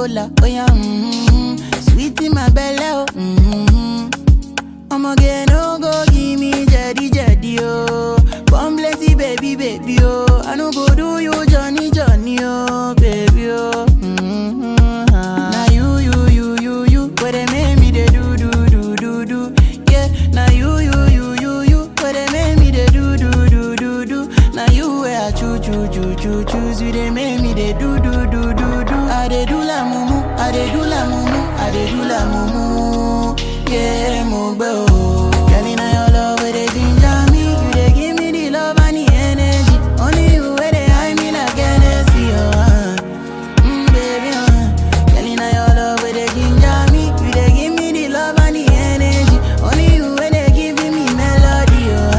Coca-Cola, oh yeah, mm-hmm. Sweet in my belly, oh, mm-hmm. I'ma get no go give me jetty jetty, oh. Come blessy baby, baby, oh. I no go do you Johnny, Johnny, oh, baby, oh. Mm-hmm. Now you, you, you, you, you, where they make me they do, do, do, do, do. Yeah, now you, you, you, you, you, where they make me they do, do, do, do, do. Now you where I choo, choo, choo, choo, choose you, they make me they do, do, do, do, do. I they do la mumu, I they do la mumu, I they do la mumu. Yeah, mo gbe o. Girl, inna your love where they ginger me, you they give me the love and the energy. Only you where they hide me like Hennessy, oh. Uh. Mm, baby, uh. Girl, inna your love where they ginger me, you they give me the love and the energy. Only you where they giving me melody, oh.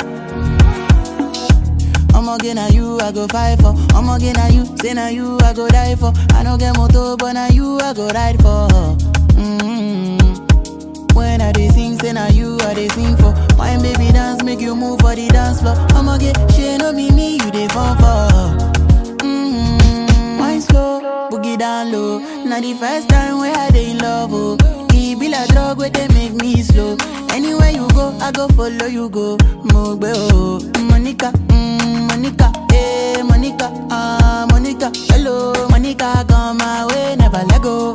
Uh. I'ma get na you, I go fight for. I'ma get na you, say na you, I go die for. I no get motor, but na you, I go ride for. Mm-hmm. When I dey sing, say na you, I dey sing for. Wine baby dance, make you move for the dance floor. I'ma get shit, no be me, you dey fall for. Mm-hmm. Wine slow, boogie down low. Now the first time where I dey in love, oh. E be like drug where they make me slow. Anywhere you go, I go follow you go. Mogbe oh, Monica, mm, Monica, eh, Monica, ah, Monica. Hello, Monica, come my way, never let go.